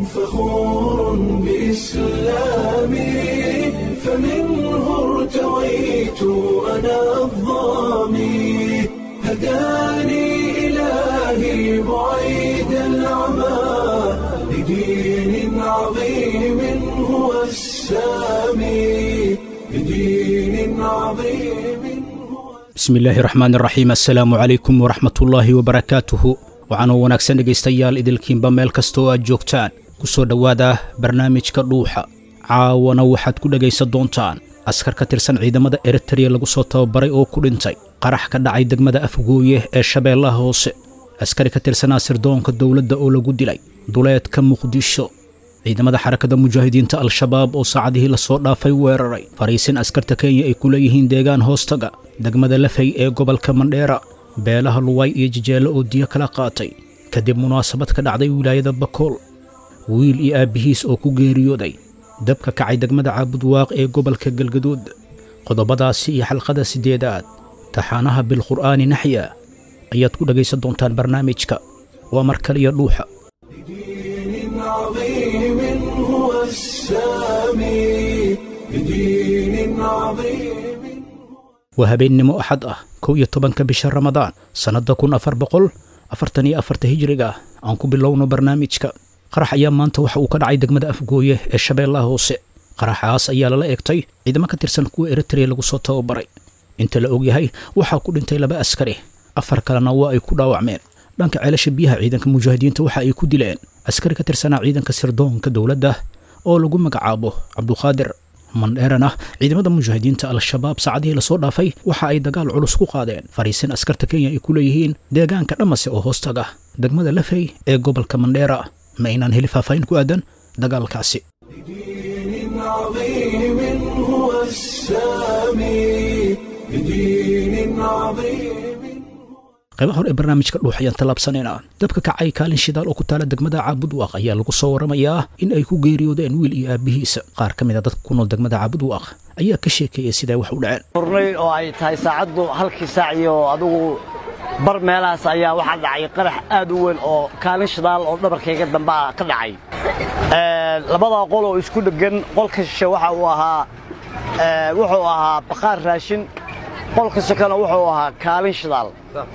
فخور بإسلامي فمنه ارتويت أنا الظامي هداني إلهي بعيد العمى لدين عظيم هو السامي لدين عظيم هو bismi illaahi raxmaan iraxiim assalaamu calaykum waraxmatullaahi wabarakaatuhu waxaanoo wanaagsan dhegaystayaal idilkiinba meel kasta oo aad joogtaan ku soo dhowaada barnaamijka dhuuxa caawana waxaad ku dhegaysan doontaan askar ka tirsan ciidamada eritreya lagu soo tababaray oo ku dhintay qarax ka dhacay degmada afgooye ee shabeellaha hoose askari ka tirsanaa sirdoonka dowladda oo lagu dilay duleedka muqdisho ciidamada xarakada mujaahidiinta al-shabaab oo saacadihii lasoo dhaafay weeraray fariisin askarta kenya ay ku leeyihiin deegaan hoostaga degmada lafay ee gobolka mandheera beelaha luway iyo jijeello oo diyo kala qaatay kadib munaasabad ka dhacday wilaayada bakool wiil iyo aabbihiis oo ku geeriyooday dabka kacay degmada caabudwaaq ee gobolka galgaduud qodobadaasi iyo xalqada siddeedaad taxaanaha bilqur'aani naxya ayaad ku dhegaysan doontaan barnaamijka waa mar kaliya dhuuxa لدين عظيم هو السامي لدين عظيم waa habeennimo axad ah kow iyo tobanka bisha ramadaan sannadda kun afar boqol afartan iyo afarta hijriga ah aan ku bilowno barnaamijka qarax ayaa maanta waxa uu ka dhacay degmada afgooye ee shabeellaha hoose qaraxaas ayaa lala eegtay ciidamo ka tirsan kuwa eritreya lagu soo tababaray inta la ogyahay waxaa ku dhintay laba askari afar kalena waa ay ku dhaawacmeen dhanka ceelasha biyaha ciidanka mujaahidiinta waxa ay ku dileen askari ka tirsanaa ciidanka sirdoonka dowladda oo lagu magacaabo cabduqaadir mandheerana ciidamada mujaahidiinta al-shabaab saacadihii lasoo dhaafay waxa ay dagaal culus ku qaadeen fariisin askarta kenya ay ku leeyihiin deegaanka dhamase oo hoostaga degmada lafey ee gobolka mandheera ma aynaan heli faahfaahin ku aadan dagaalkaasi لدين عظيم هو السامي لدين عظيم qaybaha hore ee barnaamijka dhuux ayaan tallaabsanaynaa dabka kacay kaalin shidaal oo ku taala degmada caabudwaaq ayaa lagu soo waramayaa in ay ku geeriyoodeen wiil iyo aabbihiisa qaar ka mid a dadka ku nool degmada caabudwaaq ayaa ka sheekeeyay siday wax u dhaceen furnay oo ay tahay saacaddu halkii saac iyo adigu bar meelahaas ayaa waxaa dhacay qarax aad u weyn oo kaalin shidaal oo dhabarkayga dambe ah ka dhacay Ee, labadaa qol oo isku dheggan qolka shishe waxa uu ahaa ee, wuxuu ahaa baqaar raashin qolka shekana wuxuu ahaa kaalin shidaal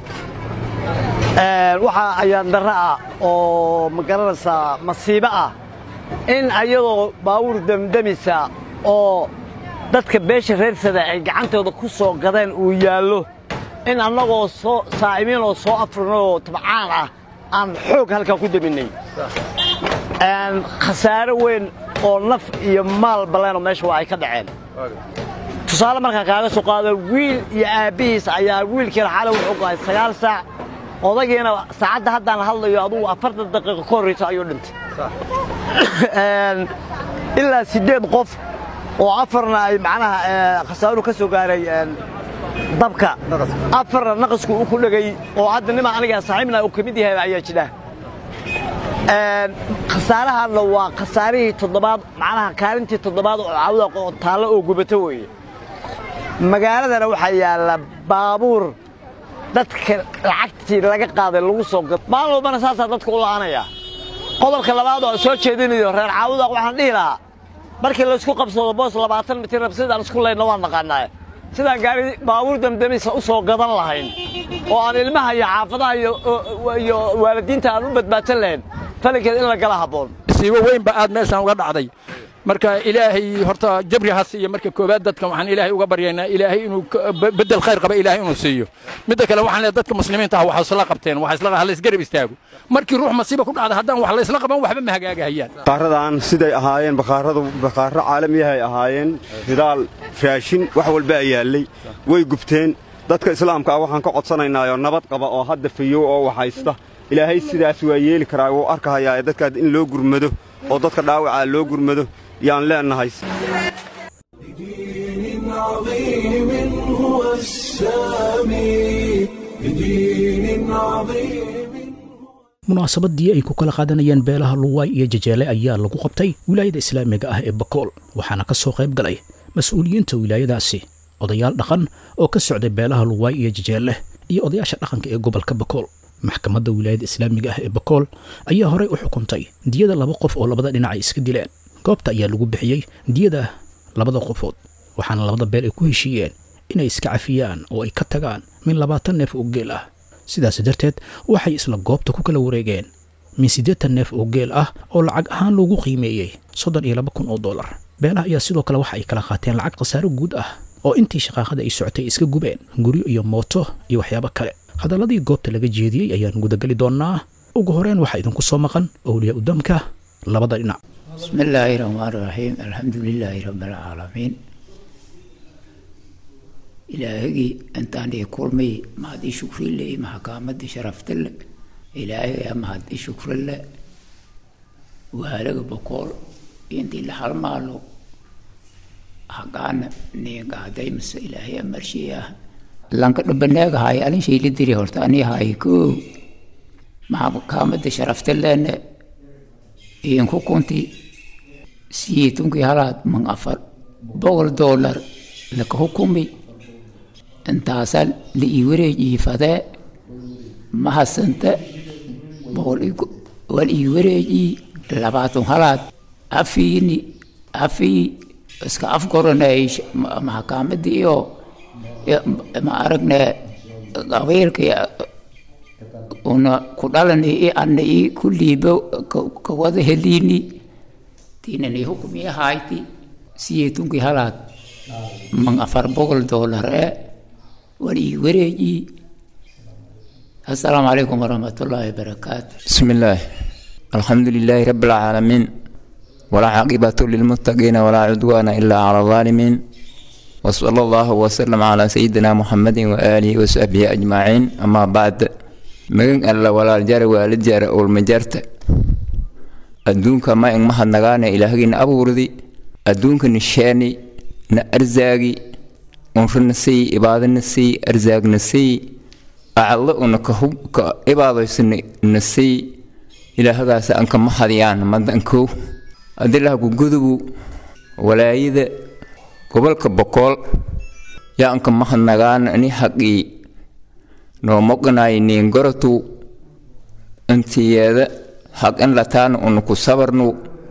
Ee, waxa ayaan darro ah oo ma garanaysaa masiibo ah in ayadoo baawur demdemisa oo dadka beesha reersada ay gacantooda ku soo gadeen uu yaallo in annagoo soo saa'imiin oo soo afrinay oo tabcaan ah aan xoog halkaa ku deminnay Een, khasaare weyn oo naf iyo maal baleenoo meesha waa ay ka dhaceen tusaale markaan kaaga soo qaado wiil iyo aabbihiis ayaa wiilkiina xalay wuxuu go'ay sagaal saac odagiina saacadda haddaan hadlayo adugu afartan daqiiqo ka horrayso ayuu dhintay Een, ilaa siddeed qof oo afarna ay macnaha ee, khasaaruhu ka soo gaaray een, dabka afarna naqasku uu ku dhegay oo hadda nima aniga saaxiibna uu ka mid yahay ayaa jira Een, khasaarahanna waa khasaarihii toddobaad macnaha kaalintii toddobaad oo cawda oo taallo oo gubato weeye magaaladana waxaa yaalla baabuur dadka lacagtii laga qaaday lagu soo gad maalin walbana saasaa dadka u la'anaya qodobka labaad oo soo jeedinayo reer caawuda waxaan dhihi lahaa markii laysku qabsado boos labaatan mitir sidaan isku leydna waan naqaanaa sidaan gaari baabuur damdamisa u soo gadan lahayn oo aan ilmaha iyo xaafadaha iyo iyo waalidiinta aan u badbaadsan lahayn falinkeed in la gala habboon siibo weyn ba aad meeshaan uga dhacday marka ilaahay horta jabri ha siiyo marka koowaad dadkan waxaan ilaahay uga baryaynaa ilaahay inuu ka- be- beddel khayr qaba ilaahay inuu siiyo midda kale waxaan leeyahay dadka muslimiinta ah waxa isla qabteen waxa isla ha la isgarab istaago markii ruux masiiba ku dhacda haddaan wax la isla qaban waxba ma hagaagahayaan bakhaaradan siday ahaayeen bakhaaradu bakhaaro caalamiyahay ahaayeen hidaal raashin wax walba ay yaallay way gubteen dadka islaamka ah waxaan ka codsanaynaayo nabad qaba oo hadda fayow oo waxaysta ilaahay sidaas waa yeeli karaa wuu arkahayaa ee dadka in loo gurmado oo dadka dhaawacaa loo gurmado yaan leennahay لدين عظيم هو السامي لدين عظيم munaasabadii ay ku kala qaadanayeen beelaha luwaay iyo jajeele ayaa lagu qabtay wilaayada islaamiga ah ee bakool waxaana ka soo qayb galay mas-uuliyiinta wilaayadaasi odayaal dhaqan oo ka socday beelaha luwaay iyo jajeele iyo odayaasha dhaqanka ee gobolka bakool maxkamadda wilaayadda islaamiga ah ee bakool ayaa horey u xukuntay diyada laba qof oo labada dhinac ay iska dileen goobta ayaa lagu bixiyey diyada labada qofood waxaana labada beel ay ku heshiiyeen inay iska cafiyaan oo ay ka tagaan min labaatan neef oo geel ah sidaas darteed waxay isla goobta ku kala wareegeen min siddeetan neef oo geel ah oo lacag ahaan loogu qiimeeyey soddon iyo laba kun oo dollar beelaha ayaa sidoo kale waxa ay kala qaateen lacag khasaaro guud ah oo intii shaqaaqada ay socotay iska gubeen guryo iyo mooto iyo waxyaabo kale hadalladii goobta laga jeediyey ayaan gudagali doonnaa ugu horeen waxaa idinku soo maqan owliyaa udamka labada dhinac بسم الله الرحمن الرحيم الحمد لله رب العالمين إلهي أنت عندي كلمي ما هدي شكر لي ما حكامت شرفت لي إلهي ما هدي شكر لي وهلق بقول ينتي لحال مالو حقان نيغا دايمس إلهي أمرشيها لانك ربناك هاي ألين شيء لدري هورتاني هاي كو ما حكامت شرفت لي iyan ku kunti siyeetunkii halaad man afar boqol dollar laka hukumi intaasaa la ii wareejiyey fadee ma hasante boqol wal ii wareejiyey labaatan halaad afiini afii iska afgoranay maxkaamadii iyo ma aragne qabiilka una ku dhalani i ana i kulliiba ka wada heliini tinani hukumi hayti siyeetunki halaad man afar boqol dollar e wal ii wareeji assalaamu calaykum waraxmatullaahi wabarakaatu بسم الله الحمد لله رب العالمين ولا عاقبة للمتقين ولا عدوان إلا على الظالمين وصلى الله وسلم على سيدنا محمد وآله وصحبه أجمعين أما بعد magan alla walaal jara waalid jara ulma jarta adduunka ma ing mahadnagaana ilaahgii na abuurdi adduunka na sheeni na arzaagi unra na siy ibaada na siy arzaag na siy acadlo una ka ibaadayso na siy ilaahagaas anka mahadiyaan madankow adilaha gugudubu walaayada gobolka bokool yaa anka mahadnagaana ni haqii noo moqnaay niin goratu intiyeeda haq in lataana unu ku sabarnu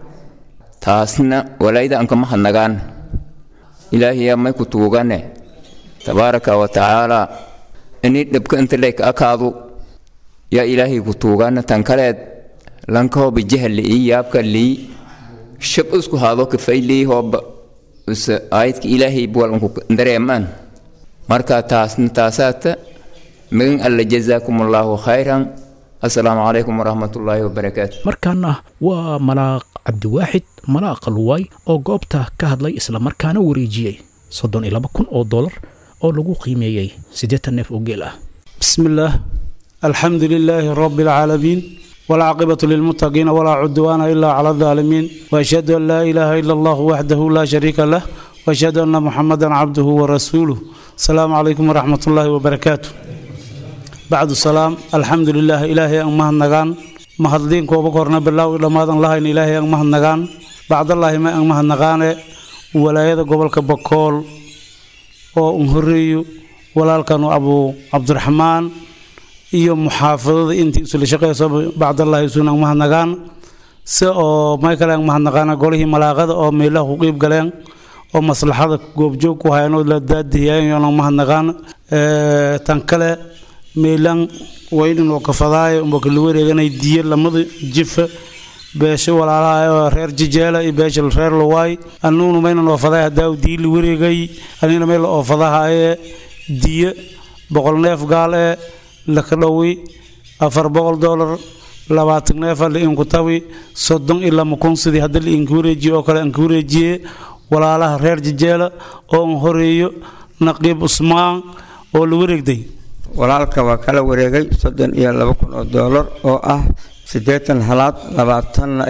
taasna walaayda anka mahadnagaan ilaahiyaa may ku tuugane tabaaraka wa tacaala inii dhibka inta leyka akaadu yaa ilaahay ku tuugana tan kaleed lankahooba jahli ii yaabka lii shab isku haado kafay lii hooba use aayadka ilaahay buwal unku dareemaan marka taasna taasaata magan alla jazaakum allaahu khayran assalaamu calaykum waraxmatullaahi wabarakaatu markaana waa malaaq cabdiwaaxid malaaq luwaay oo goobta ka hadlay islamarkaana wareejiyey soddon iyo laba kun oo dollar oo lagu qiimeeyey siddeetan neef oo geel ah بسم الله الحمد لله رب العالمين والعاقبة للمتقين ولا عدوان إلا على الظالمين وأشهد أن لا إله إلا الله وحده لا شريك له وأشهد أن محمدا عبده ورسوله السلام عليكم ورحمة الله وبركاته بعد السلام الحمد لله إلهي أن مهن نغان مهدين كوبا كورنا بالله لما دان الله إن إلهي أن مهن نغان بعد الله ما أن مهن نغان ولاية قبل كبكول oo un horeeyo walaalkan abu cabdiraxmaan iyo muxaafadada intii isla shaqeyso bacdallahi isunan mahadnagaan si oo may kale aan mahadnaqaana golihii malaaqada oo meelaha ku qiib galeen oo maslaxada goobjoog ku hayan oo la daadihiyaan mahadnaqaan tan kale meelan waynin oo kafadaayo umba kala wareeganay diya lamada jifa beesho walaalaha oo reer jijeela iyo beesha reer lawaay anuuna maynan oofaday hadaa dii la wareegay anina meel oofadahaye diya boqol neef gaal ee laka dhowi afar boqol dolar labaatan neefa lainku tawi soddon iyo lama kun sidii hadda lainka wareejiye oo kale anka wareejiye walaalaha reer jijeela oo an horeeyo naqiib usmaan oo la wareegday walaalka waa kala wareegay soddon iyo laba kun oo doolar oo ah siddeetan halaad labaatanna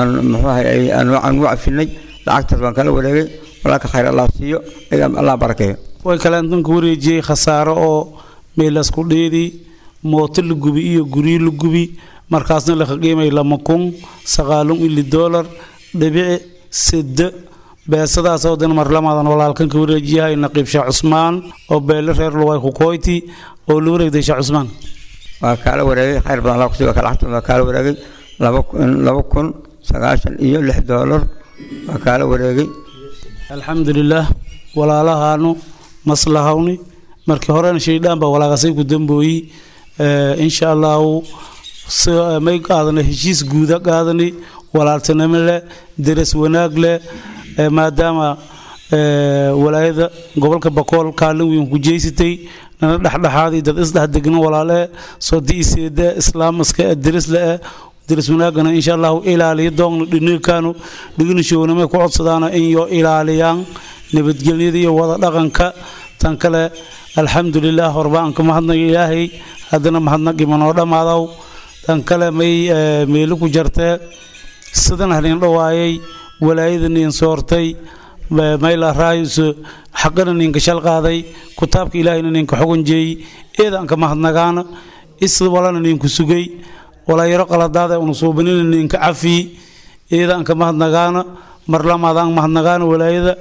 aan u cafinay lacagtaas waan kala wareegay walaalka khayr allah siiyo allah barakeeyo way kale antanka wareejiyey khasaaro oo meelasku dheedii mooto la gubi iyo guryo la gubi markaasna laka qiimay lama kun sagaalun ili doolar dhibici sida beesadaas oo dan marlamadan walaalkan ka wareejiyahay naqiib sheekh cusmaan oo beele reer luway ku koyti oo la wareegday sheekh cusmaan waa kaala wareegay khayr badan allah kusiiba ka lacagtooda waa kaala wareegay laba kun laba kun sagaashan iyo lix doolar waa kaala wareegay alxamdulilaah walaalahaanu maslahawni markii horena shaydhaan baa walaaqasay ku dambooyi insha allahu may qaadana heshiis guuda qaadani walaaltinimo leh deras wanaag leh maadaama walaayada gobolka bakool kaalin weyn ku jeysatay nana dhexdhexaadii dad isdhex degna walaale sodi iseeda islaamaska derisle deris wanaagana insha allahu ilaaliya doogna dhinikaanu dhignashownamay ku codsadaana in yo ilaaliyaan nabadgelyada iyo wada dhaqanka tan kale alxamdulilah horba aan ka mahadnaga ilaahay haddana mahadnaqi manoo dhammaadaw tan kale may meelo ku jartee sidan halin dhawaayay walaayada nin soortay mayla raayus xaqana ninka shal qaaday kitaabka ilaahayna ninka xugunjeey eedaan ka mahadnagaana is walana ninku sugay walayaro qaladaada unu suubanina ninka cafi eedaan ka mahadnagaana mar lamaadaan mahadnagaana walaayada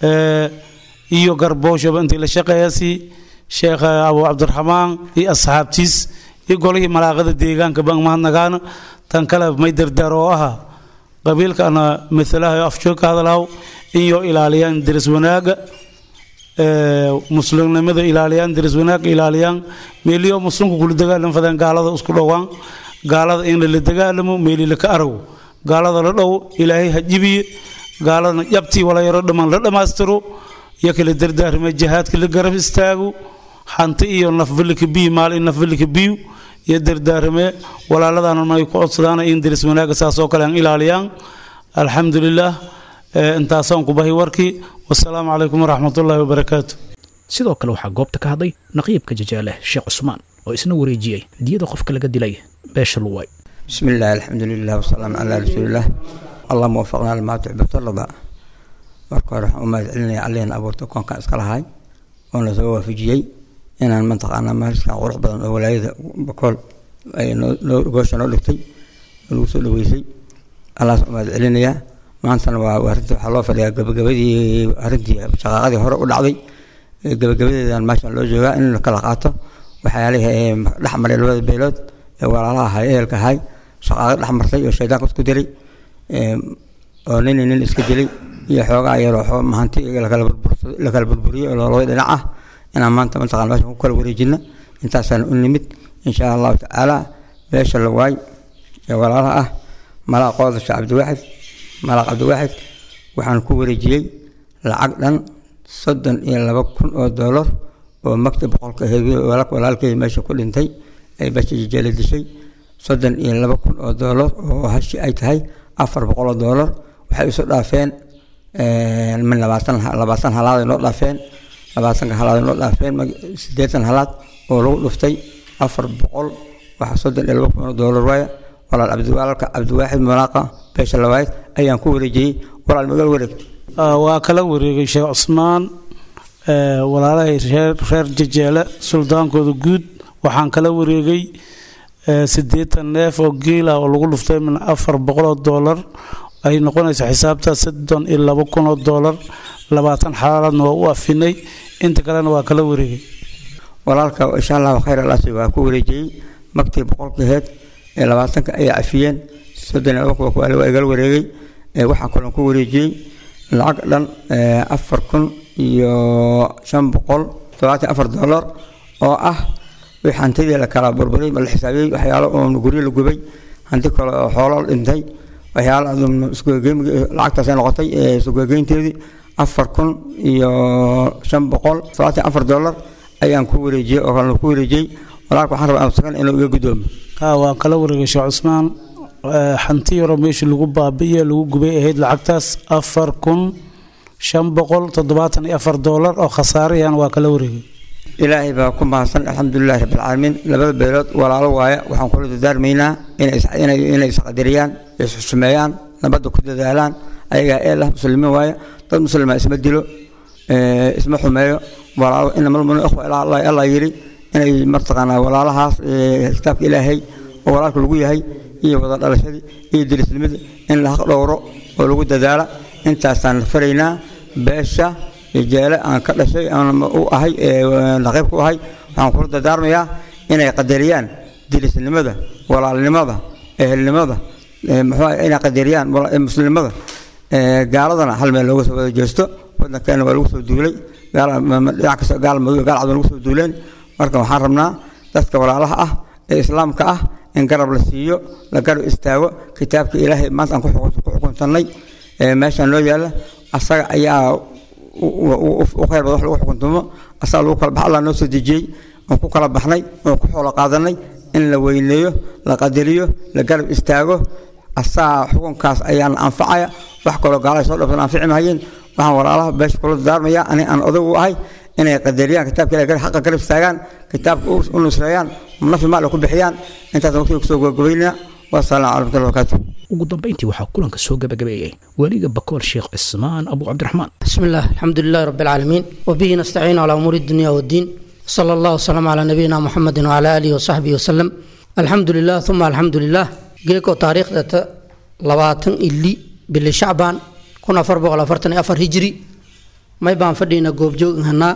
iyo garbooshaba intii la shaqeeyasi sheekh abu cabdiraxmaan iyo asxaabtiis iyo golihii malaaqada deegaanka baan mahadnagaana tan kale may dardaar oo aha qabiilka ana maalaha afjoog ka hadalhaw in yoo ilaaliyaan deris wanaaga muslimnimada ilaaliyaan deris wanaaga ilaaliyaan meeliyo muslimku kula dagaalam fadeen gaalada isku dhowaan gaalada in la dagaalamo meeli laka arago gaalada la dhow ilaahay ha jibiye gaaladana jabtii wala yaro dhammaan la dhammaystiro iyo kala dardaarma jihaadka la garab istaago hanti iyo nafbalika biyu maalin nafbalika biyu iyo dardaarame walaaladana ay ku codsadaan in deris wanaaga saas oo kale aan ilaaliyaan alxamdulilah intaasaan ku bahay warkii wasalaamu calaykum waraxmatullaahi wabarakaatu sidoo kale waxaa goobta ka hadlay naqiibka jajaale sheekh cusmaan oo isna wareejiyey diyada qofka laga dilay beesha luway بسم الله الحمد لله والسلام على رسول الله اللهم وفقنا لما تحب وترضى marka hore waxaan u mahad celinaya allihan abuurta koonkan iska lahay oo na soo waafajiyey inaan mataqaanaa maaliskan qurux badan oo walaayada bakool ay noo goosha noo dhigtay oo lagu soo dhaweysay allaas u mahad celinayaa maantana waa arrinta waxaa loo fadhiyaa gabagabadii arrintii shaqaaqadii hore u dhacday gabagabadeedan meeshan loo joogaa in la kala qaato waxyaalihii ee dhex maray labada beelood ee walaalaha ahay ehelka ahay shaqaaqad dhex martay oo shaydaanka isku diray oo nin nin iska dilay iyo xoogaa yaroo xoo mahanti la kala burburiyey oo labada dhinac ah inaan maanta mataqana meeshan ku kala wareejina intaasaan u nimid insha allahu tacaala beesha la waay ee walaalaha ah malaaq qoodasha cabdiwaaxid malaaq cabdiwaaxid waxaan ku wareejiyey lacag dhan soddon iyo laba kun oo doolar oo maktab boqolka aheed walaalkay meesha ku dhintay ay beesha jijeela dishay soddon iyo laba kun oo doolar oo hashi ay tahay afar boqol oo doolar waxay isu dhaafeen min labaatan labaatan halaad ay noo dhaafeen labaatanka halaad ay noo dhaafeen siddeetan halaad oo lagu dhuftay afar boqol waxa soddon iyo laba kun oo doolar waaya walaal cabdiwaalka cabdiwaaxid malaaqa beesha lawaayid ayaan ku wareejiyey walaal magal wareegta waa kala wareegay sheekh cusmaan walaalahay reer reer jajeele suldaankooda guud waxaan kala wareegay siddeetan neef oo geela oo lagu dhuftay min afar boqol oo doolar ay noqonaysa xisaabta soddon iyo laba kun oo doolar labaatan xalaalaadna waa u afinay inta kalena waa kala wareegay walaalka insha allahu khayr alaasi waa ku wareejiyey magtii boqolka heed ee labaatanka ayay cafiyeen soddon iyo laba kun waa igala wareegay waxaa kaloo ku wareejiyey lacag dhan afar kun iyo shan boqol todobaatan afar doolar oo ah wixii hantidii la kala burburay ma la xisaabiyey waxyaalo oo guryo la gubay hanti kale oo xoolo dhintay waxyaalo lacagtaasay noqotay sugegeynteedii afar kun iyo shan boqol todobaatan afar doolar ayaan ku wareejiyey oo kalena ku wareejiyey walaalka waxaan rabaa amsakan inuu iga gudoomo waa kala wareegay sheekh cusmaan hanti yaroo meesha lagu baabi'iye lagu gubay ahayd lacagtaas afar kun shan boqol toddobaatan iyo afar doolar oo khasaarayaan waa kala wareegay ilaahay baa ku mahadsan alxamdulilahi rabbilcaalamiin labada beelood walaalo waaya waxaan kula dadaarmaynaa inay isqadiriyaan isxusumeeyaan nabadda ku dadaalaan ayagaa eelah muslimiin waaya dad muslima isma dilo isma xumeeyo walaalo inamalmunu ikhwa ilaa allah allah yidhi inay martaqaanaa walaalahaas kitaabka ilaahay oo walaalka lagu yahay iyo wada dhalashadii iyo dirisnimadii in la haq dhowro oo lagu dadaala intaasaan faraynaa beesha jeele aan ka dhashay aan u ahay naqiib ku ahay waxaan kula dardaarmayaa inay qadariyaan dilisnimada walaalnimada ehelnimada muxuu inay qadariyaan muslimnimada gaaladana hal meel looga soo wada jeesto wadankeena waa lagu soo duulay dhinac kasta gaal madow gaal cad waa lagu soo duuleen marka waxaan rabnaa dadka walaalaha ah ee islaamka ah in garab la siiyo la garab istaago kitaabka ilaahay maanta aan ku xukuntannay meeshaan loo yaalla asaga ayaa u khayr bada wax lagu xukuntumo asaga lagu kala bax allah noo soo dejiyey oon ku kala baxnay oon ku xoolo qaadanay in la weyneeyo la qadariyo la garab istaago asaga xukunkaas ayaana anfacaya wax kaloo gaalada soo dhabsan anfici mahayeen waxaan walaalaha beesha kula daarmaya ani aan odag u ahay inay qadariyaan kitaabka ilahay xaqa garab istaagaan kitaabka u nusreeyaan nafi maal ku bixiyaan intaasaan waqtiga kusoo gabagabaynaa wasalaamu calaykum warahmatullahi wabarakaatu ugu dambayntii waxaa kulanka soo gabagabeeyey weliga bakool sheekh cismaan abu cabdiraxmaan بسم الله الحمد لله رب العالمين وبه نستعين على أمور الدنيا والدين صلى الله وسلم على نبينا محمد وعلى آله وصحبه وسلم الحمد لله ثم الحمد لله جيكو تاريخ داتا لباتن إلي باللي شعبان كنا فربو على فرتن أفر هجري ما يبان فدينا قوب جو هنا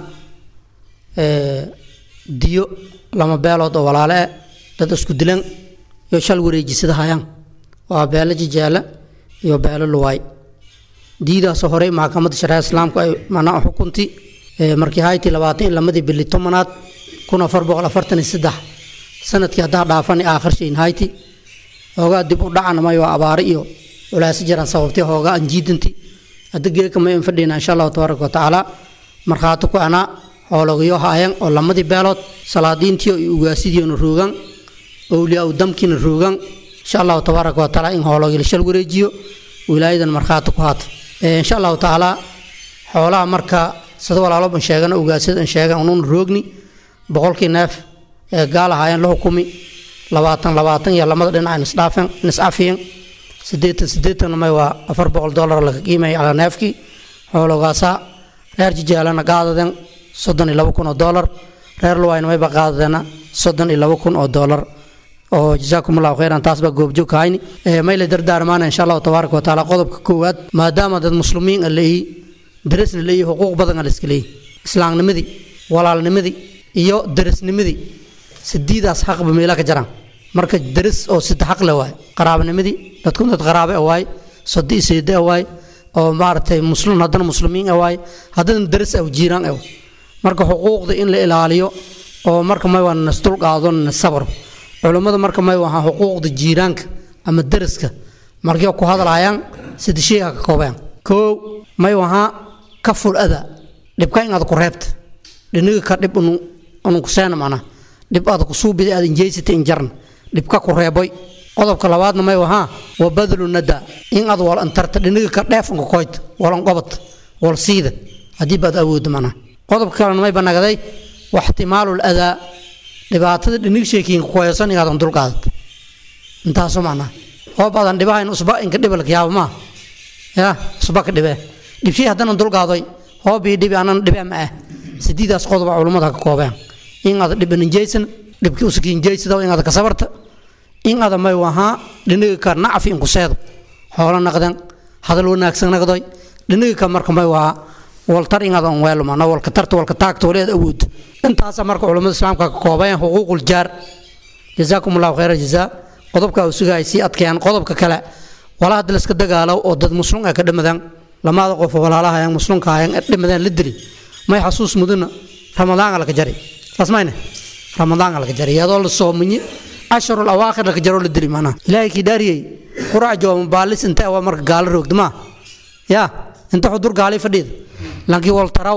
ديو لما بيلو دو ولا لا داتا اسكو دلن يو شال وريجي سيدا هايان وابيلا جيجالا يو بيلا لواي diidaasoo horey maxkamadda shareeca islaamku ay manaa xukunti markii hayti labaatan iyo lamadii bili tobanaad kun afar boqol afartan iyo saddex sanadkii haddaa dhaafani aakhirshayn hayti hoogaa dib u dhacana may waa abaare iyo culaasi jiraan sababtay hoogaa aan jiidanti hadda geeka may an fadhiyna insha allahu tabaaraka watacaala markhaati ku anaa xoologyo haayan oo lamadii beelood salaadiintiyo iyo ugaasidiina roogan owliyaa u damkiina roogan insha allahu tabaaraka watacaala in hoologyo la shal wareejiyo wilaayadan markhaati ku haato insha allahu tacaala xoolaha marka sida walaaloban sheegana ugaasyadan sheegan unuun roogni boqolkii neef ee gaal ahaayeen la xukumi labaatan labaatan iyo lamada dhinac nisdhaafen niscafiyen sideetan sideetanna may waa afar boqol dollar laga qiimaya calaa neefkii xoologaasaa reer jijaalana qaadaden soddon iyo laba kun oo dollar reer luwayna mayba qaadadeena soddon iyo laba kun oo dollar oo jazaakum allahu khayran taas baa goobjoog kahayni may la dardaarmaana insha allahu tabaaraka wa tacaala qodobka koowaad maadaama dad muslimiin a leeyihi darisna leeyihi xuquuq badan a la iska leeyihi islaamnimadii walaalnimadii iyo darisnimadii sidiidaas xaqba meela ka jaraan marka daris oo sida xaq le waaye qaraabanimadii dadku dad qaraabe a waaye sodi seede a waaye oo maaragtay muslim haddana muslimiin a waaye haddana daris aw jiiraan aw marka xuquuqda in la ilaaliyo oo marka may waa nasdul qaado nasabro culummada marka may wahaa xuquuqda jiiraanka ama daraska markay ku hadlaayaan sida shayga ka koobeen koow may wahaa ka ful ada dhibka inaad ku reebta dhiniga ka dhib unu kuseena mana dhib aad ku suubida aad injeysata injarna dhibka ku reeboy qodobka labaadna may wahaa wa badlu nada in aad wal antarta dhiniga ka dheef unka koyta walan qobad wal siida haddii baad awoodda mana qodobka kalena may banagaday waxtimaalu ladaa dhibaatada dhinig sheekiin kuhaysan inaadan dulqaadad intaasu macnaa hoob aadan dhibahayn usba inka dhibalka yaaba maa ya usba ka dhibee dhibshay haddana dulqaadoy hoob iyo dhibi anan dhibee ma ah sidiidaas qodoba culummada ka koobeen in aada dhiban injaysan dhibkii usakiinjaysada inaada ka sabarta in aada may wahaa dhiniga ka nacfi inku seedo xoolo naqdan hadal wanaagsan naqdoy dhiniga ka marka may wahaa waltar inaad on weelo mana walka tarta walka taagta wali aad awood intaasa marka culimmada islaamka ka koobayan xuquuqul jaar jazaakum allahu khayra jazaa qodobka uu sugaay sii adkeeyaan qodobka kale wala hadda laska dagaalo oo dad muslim ay ka dhimadaan lamaada qof walaalaha ayaan muslimka ayaan dhimadaan la dili may xasuus mudana ramadaan la ka jari saas mayne ramadaan la ka jari iyadoo la soomiye casharul awaakhir la ka jaro la dili maanaa ilaahay kii dhaariyey qurac jooma baalis intee waa marka gaalo roogda maa yaa inta xudur gaalay fadhiida laakiin waltaraw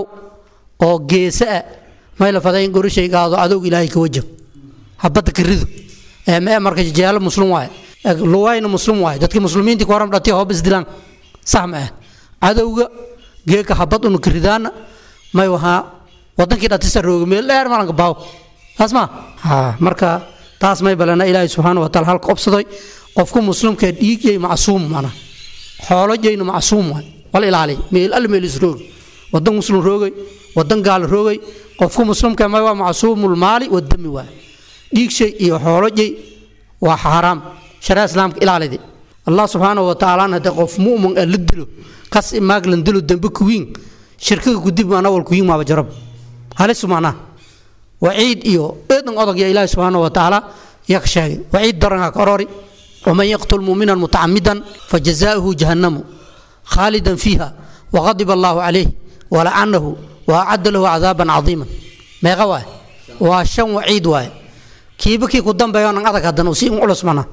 oo geesa ah may la faday in gorishay qaado adowg ilaahay ka wajab habadda ka rido ee mee marka jeelo muslim waaye luwayna muslim waaye dadkii muslimiintii ku horan dhatay hoob isdilaan sax ma ah cadowga geeka habad unu ka ridaana may wahaa wadankii dhatisa rooga meel dheer malanka baaw taas ma ha marka taas may balana ilaahay subxaana wa taala halka obsadoy qofku muslimka dhiigyay macsuum mana xoolojayna macsuum waay wal ilaali meel al meel isroog wadan muslim roogay wadan gaal roogay qofku muslimka ma waa macsuumul maali wadami waa dhiig shay iyo xoolo jay waa xaaraam sharaa islaamka ilaalidi allah subxaanahu wa tacaala hade qof mu'min ah la dilo kas imaaglan dilo dambe kuwiin shirkiga kudib maana wal kuwiin maaba jarab halis maanaa waciid iyo eedan odog ya ilaahi subxaanahu wa tacaala yaa ka sheegay waciid daranha ka orori waman yaqtul mu'minan mutacamidan fajazaa'uhu jahannamu khaalidan fiiha waqadiba allahu calayh walacanahu waacadda lahu cadaaban cadiiman meeqa waay waa shan waciid waaye kiiba kii ku dambeeyo nan adag haddana usi in culus mana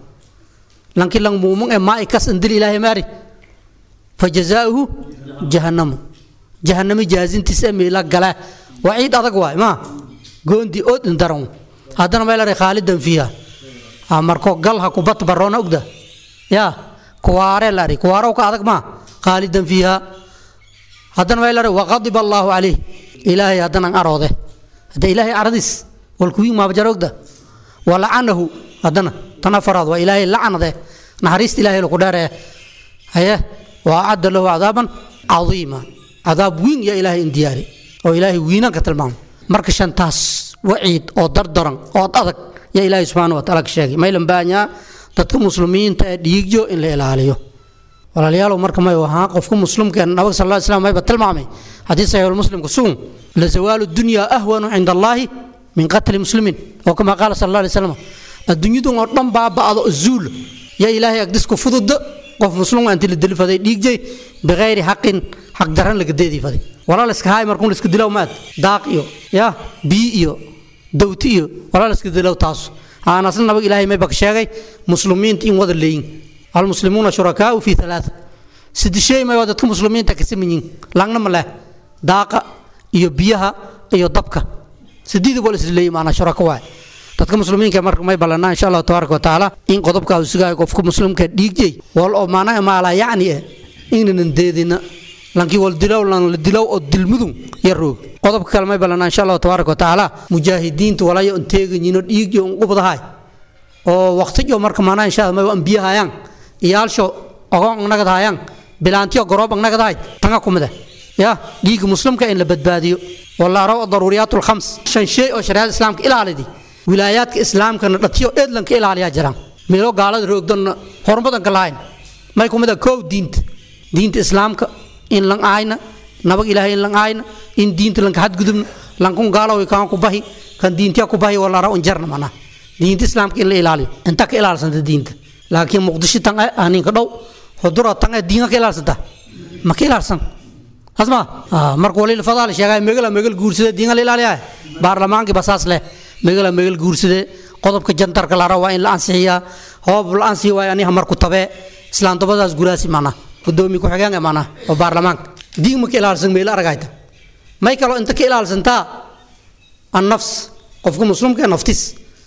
lanki lang muumun ee maa ikas indil ilaahay maari fajazaa'uhu jahannamu jahannami jaazintiis ee miila gala waciid adag waay ma goondi ood indaran haddana may lahay khaalidan fiiha marko gal ha kubat baroona ogda ya kuwaare lari kuwaarow ka adag ma khaalidan fiiha haddana may lahay waqadiba allaahu calayh ilaahay haddana aroode hadda ilaahay aradiis walkuwii maabajara ogda walacanahu haddana tan afaraad waa ilaahay lacanade naxariista ilaahay laku dheeree haye waa acadda lahu cadaaban cadiima cadaab wiin yaa ilaahay in diyaari oo ilaahay wiinaan ka tilmaamo marka shantaas waciid oo dardaran oo adag yaa ilaahay subxaana wa taala ka sheegay maylan baanyaa dadka muslimiinta ee dhiigyo in la ilaaliyo walaalayaalow marka may ahaa qofka muslimkeen nabag sal lla slam mayba tilmaamay haddii saxiixulmuslimku sugun la zawaalu dunya ahwanu cinda allaahi min qatli muslimiin oo kama qaala sal alla alay slam adduunyadun oo dhan baaba'do zuul yaa ilaahay agdisku fududda qof muslim anti la dili faday dhiigjay bikayri xaqin xaq daran laga deedii faday walaa la iska haay markun la iska dilow maad daaq iyo ya bii iyo dawti iyo walaa la iska dilow taas aan asna nabag ilaahay mayba ka sheegay muslimiinta in wada leeyin almuslimuuna shurakaau fi alaaa sidishay may waa dadka muslimiinta ka samanyiin langna ma leh daaqa iyo biyaha iyo dabka sidiida wal isla leeyi maanaa shuraka waay dadka muslimiinka marka may ballanaa insha allahu tabaaraka watacaala in qodobkaa uu sugaayo qofka muslimka dhiigjay wal oo maana maalaa yacni eh inanan deedina lankii wal dilow lan la dilow oo dilmudun ya roog qodobka kale may ballanaa insha allahu tabaaraka watacaala mujaahidiinta walayo on teeganyino dhiigyo on qubdahay oo waqtijo marka maanaa insha allah may an biyahayaan iyaalsho ogoon nagadahayaan bilaantiyo goroob nagadahay tanga kumida ya dhiigga muslimka in la badbaadiyo walaaro daruuriyaat lkhams shan shay oo shariicada islaamka ilaalidi wilaayaadka islaamkana dhatiyo eedlanka ilaaliyaa jiraan meelo gaalada roogdonna horumadanka lahayn may kumida koow diinta diinta islaamka in lan aayna nabag ilaahay in lan aayna in diinta lanka hadgudubna lankun gaalowi kaan ku bahi kan diintiya ku bahi walaaro un jarna mana diinta islaamka in la ilaaliyo inta ka ilaalsanta diinta laakiin muqdisho tan aninka dhow hudura tan diinka ka ilaalsanta ma ka ilaalsan asma marka waliil fadaal sheegay megala megal guursada diinka la ilaaliyaa baarlamaankii basaas leh megala megal guursade qodobka jantarka lara waa in la ansixiyaa hoob la ansixiya waa aniha marku tabee islaantobadaas guraasi mana gudoomi ku-xigeenka mana oo baarlamaanka diin ma ka ilaalsan meel aragayta may kaloo inta ka ilaalsantaa annafs qofka muslimka naftis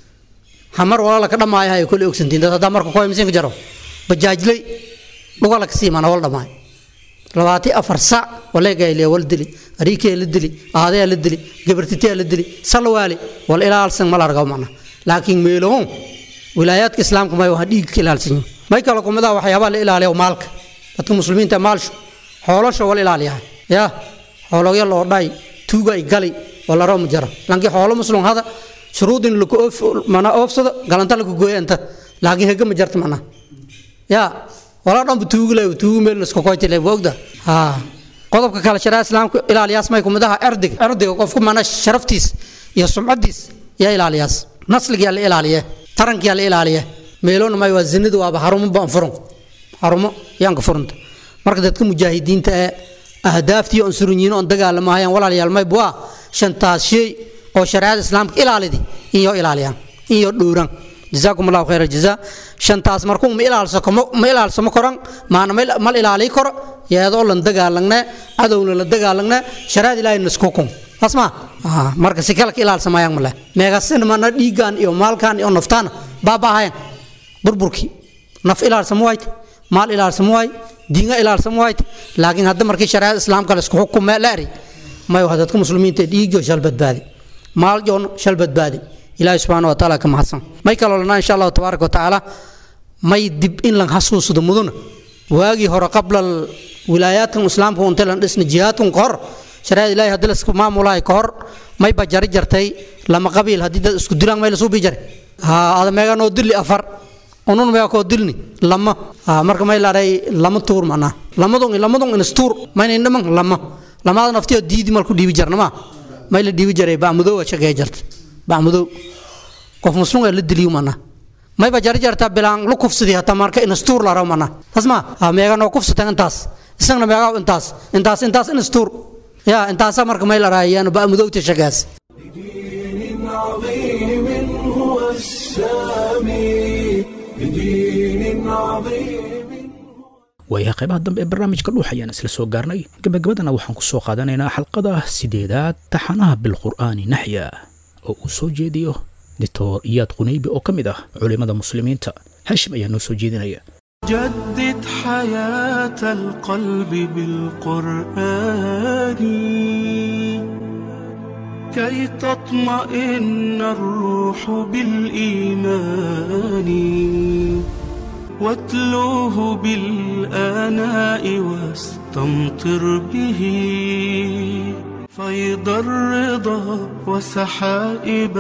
hamar walaala ka dhammaaya ay kole ogsantiin dad haddaa marka koymisiinka jaro bajaajley dhugala kasii mana wal dhammaay labaati afar sac waleegayliya wal dili ariikee la dili aadayaa la dili gabartitee la dili salwaali wal ilaalsan mal argaw mana laakiin meelohon wilaayaadka islaamka may waa dhiigka ilaalsan may kale kumidaa waxyaabaa la ilaaliya maalka dadka muslimiinta maalsho xoolosha wal ilaaliyaa ya xoologya loo dhay tuugay gali walaro ma jara lankii xoolo muslim hada shuruudin laku mana oofsado galanta laku gooya inta laakiin hega ma jarta mana ya walaa dhanba tuugi leh tuugi meel iska koyti leh ogda ha qodobka kale sharaa islaamka ilaaliyaas may kumid aha erdiga erdiga qofku mana sharaftiis iyo sumcadiis yaa ilaaliyaas nasliga yaa la ilaaliye taranka yaa la ilaaliye meeloona may waa zinadu waaba harumo baan furun harumo yaanka furunta marka dadka mujaahidiinta ee ahdaaftii on surunyiino on dagaalamahayaan walaalayaal may buaa shantaas shay oo shareecada islaamka ilaalidi iyo ilaaliyaan iyo dhowran jazaakum allahu khayra jazaa shantaas markuu ma ilaalsamo ma ilaalsamo koran maana mal ilaaliy koro yeedoo lan dagaalagne cadowna la dagaalagne shareecada ilaahay naskukun asma marka si kale ka ilaalsamayaan male meegasin mana dhiigaan iyo maalkaan iyo naftaana baabaahayan burburkii naf ilaalsamo waayte maal ilaalsamo waay diinga ilaalsamo waayte laakiin hadda markii shareecada islaamka laisku xukume laari mayo dadka muslimiinta dhiigyo shal badbaadi maal joon shal badbaadi ilaahi subxaana wa taala ka mahadsan may kaloo lanaa insha allahu tabaaraka wa tacaala may dib in lan xasuusado muduna waagii hore qabla wilaayaadkan islaamka unta lan dhisna jihaadkan ka hor shareecada ilahi haddii laisku maamulahay ka hor may ba jari jartay lama qabiil haddii dad isku dilaan may lasuu bi jare ha ada meega noo dili afar unun meega koo dilni lama ha marka may laadhay lama tuur macnaa lamadun lamadun inas tuur mayna indhaman lama lamaada naftiyo diidi malku dhiibi jarna maa may la dhiibi jaray bacmudow shaqeeya jarta bacmudow qof muslim la diliyo mana mayba jarjarta bilaan lu kufsadii hata marka inastuur la ramana tasma ha meega noo kufsatan intaas isagna meegaa intaas intaas intaas inastuur ya intaasa marka may la raayaan ba mudowta shagaas عظيم هو السامي بدين عظيم waayaha qaybaha dambe ee barnaamijka dhuux ayaan isla soo gaarnay gebagabadana waxaan ku soo qaadanaynaa xalqada sideedaad taxanaha bilqur'aani naxya oo uu soo jeediyo dictor iyaad qunaybi oo ka mid ah culimmada muslimiinta haashim ayaa noo soo jeedinaya جدد حياة القلب بالقرآن كي تطمئن الروح بالإيمان واتلوه بالآناء واستمطر به فيض الرضا وسحائب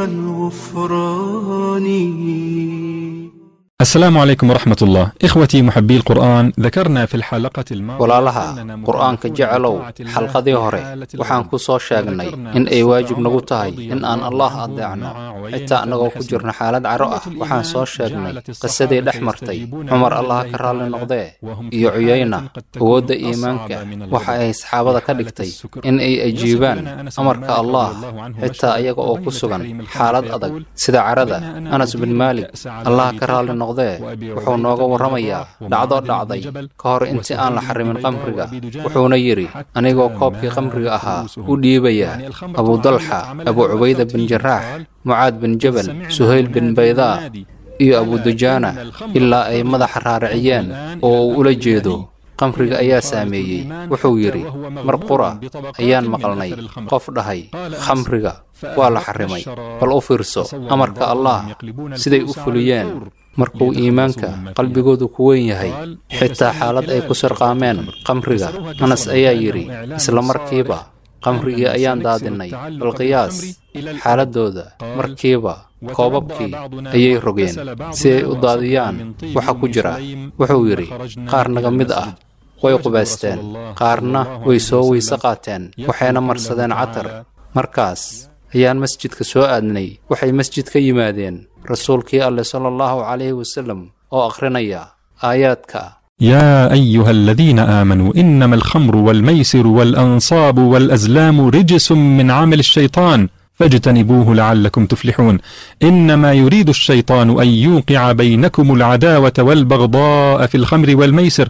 الغفران السلام عليكم ورحمة الله إخوتي محبي القرآن ذكرنا في الحلقة الماضية walaalaha qur-aanka jecelow xalqadii hore waxaan ku soo sheegnay in ay waajib nagu tahay in aan allah adeecno xitaa annagoo ku jirna xaalad caro ah waxaan soo sheegnay qisadii dhex martay cumar allaha ka raalli noqdee iyo cuyayna awoodda iimaanka waxa ay saxaabada ka dhigtay in ay ajiibaan amarka allah xitaa iyaga oo ku sugan xaalad adag sida carada anas bin maalik allaha ka raalli noqdee wuxuu nooga warramayaa dhacdo dhacday ka hor intii aan la xarimin qamriga wuxuuna yidhi anigoo koobkii qamriga ahaa u dhiibaya abudalxa abu cubayda bin jaraax mucaad bin jabal suhayl bin baydaa iyo abudujaana ilaa ay madaxa raariciyeen oo uu ula jeedo qamriga ayaa saameeyey wuxuu yidhi mar qura ayaan maqalnay qof dhahay khamriga waa la xarimay bal u fiirso amarka allah siday u fuliyeen markuu iimaanka qalbigoodu ku weyn yahay xitaa xaalad ay ku sirqaameen qamriga anas ayaa yidhi isla markiiba qamrigii ayaan daadinnay bal qiyaas xaaladdooda markiiba koobabkii ayay rogeen si ay u daadiyaan waxa ku jira wuxuu yidhi qaar naga mid ah way qubaysteen qaarna way soo weyse qaateen waxayna marsadeen catar markaas ayaan masjidka soo aadnay waxay masjid ka yimaadeen rasuulkii alleh sala allahu calayhi wasallam oo akhrinaya aayaadka يا أيها الذين آمنوا إنما الخمر والميسر والأنصاب والأزلام رجس من عمل الشيطان فاجتنبوه لعلكم تفلحون إنما يريد الشيطان أن يوقع بينكم العداوة والبغضاء في الخمر والميسر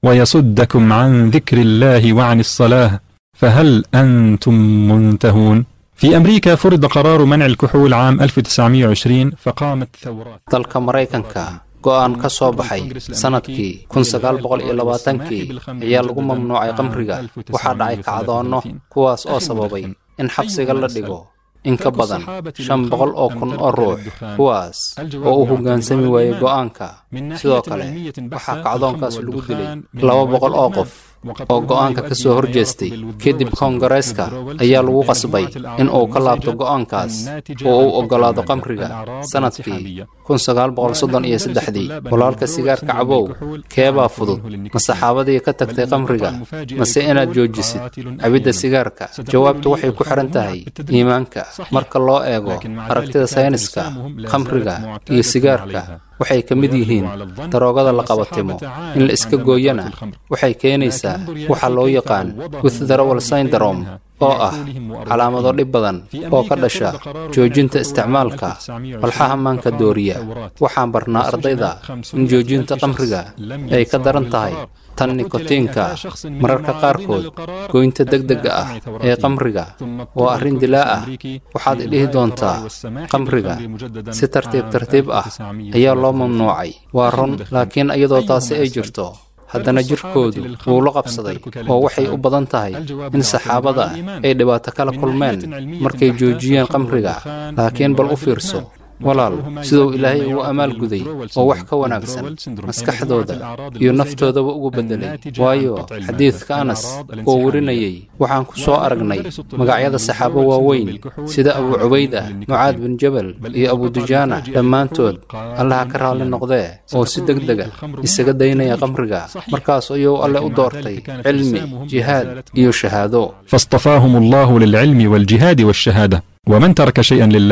ويصدكم عن ذكر الله وعن الصلاة فهل أنتم منتهون؟ في أمريكا فرض قرار منع الكحول عام 1920 فقامت ثورات dalka maraykanka go'aan ka soo baxay sannadkii kun sagaal boqol iyo labaatankii ayaa lagu mamnuucay qamriga waxaa dhacay kacdoonno kuwaas oo sababay in xabsiga la dhigo in ka badan shan boqol oo kun oo ruux kuwaas oo u hoggaansami waayey go'aanka sidoo kale waxaa kacdoonkaas lagu dilay laba boqol oo qof oo go'aanka ka soo horjeestay kadib koongareeska ayaa lagu qasbay in uu ka laabto go'aankaas oo uu oggolaado qamriga sannadkii kun sagaal boqol soddon iyo saddexdii walaalka sigaarka cabow keebaa fudud ma saxaabadii ka tagtay qamriga mase inaad joojisid cabidda sigaarka jawaabtu waxay ku xihan tahay iimaanka marka loo eego aragtida sayniska khamriga iyo sigaarka waxay ka mid yihiin daroogada la qabatimo in la iska gooyana waxay keenaysaa waxa loo yaqaan withdrawal syndrome oo ah calaamado dhib badan oo ka dhasha joojinta isticmaalka walxaha maanka dooriya waxaan barnaa ardayda in joojinta qamriga ay ka daran tahay tan nikotiinka mararka qaarkood goynta degdega ah ee qamriga waa arrin dilaa ah waxaad idhihi doontaa qamriga si tartiib tartiib ah ayaa loo mamnuucay waa run laakiin iyadoo taasi ay jirto haddana jirkoodu wuu la qabsaday oo waxay u badan tahay in saxaabada ay dhibaato kala kulmeen markay joojiyeen qamriga laakiin bal u fiirso walaal siduu ilaahay ugu amaal guday oo wax ka wanaagsan maskaxdooda iyo naftoodaba ugu beddelay waayo xadiidka anas oo warinayay waxaan ku soo aragnay magacyada saxaabo waaweyn sida abu cubayda mucaad bin jabal iyo abudujaana dhammaantood allaha ka raalli noqdee oo si deg dega isaga daynaya qamriga markaas ayuu alle u doortay cilmi jihaad iyo shahaado فاصطفاهم الله للعلم والجهاد والشهادة ومن ترك شيئا لله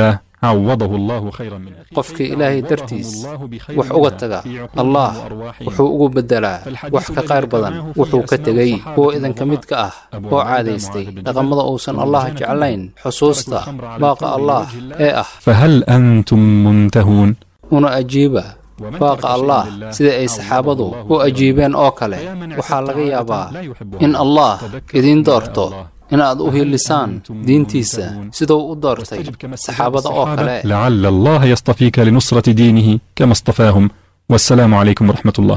عوضه الله خيرا منه qofkii ilaahay dartiis wax uga taga allah wuxuu ugu beddelaa wax ka qayr badan wuxuu ka tegey kuwa idinka mid ka ah oo caadaystay dhaqamada uusan allah jeclayn xusuusta baaqa allah ee ah فهل أنتم منتهون una ajiiba baaqa allah sida ay saxaabadu u ajiibeen oo kale waxaa laga yaabaa in allah idiin doorto inaad u hiilisaan diintiisa siduu u doortay saxaabada oo kale لعل الله يصطفيك لنصرة دينه كما اصطفاهم والسلام عليكم ورحمة الله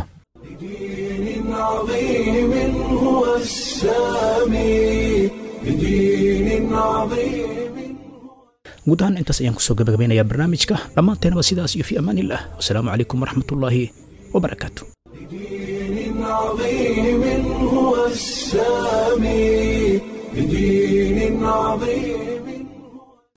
عظيم هو السامي بدين عظيم guud ahaan intaas ayaan kusoo gabagabeynayaa barnaamijka dhammaanteenaba sidaas iyo fi amaan illah wasalaamu calaykum waraxmatullaahi wabarakaatu عظيم هو السامي بدين عظيم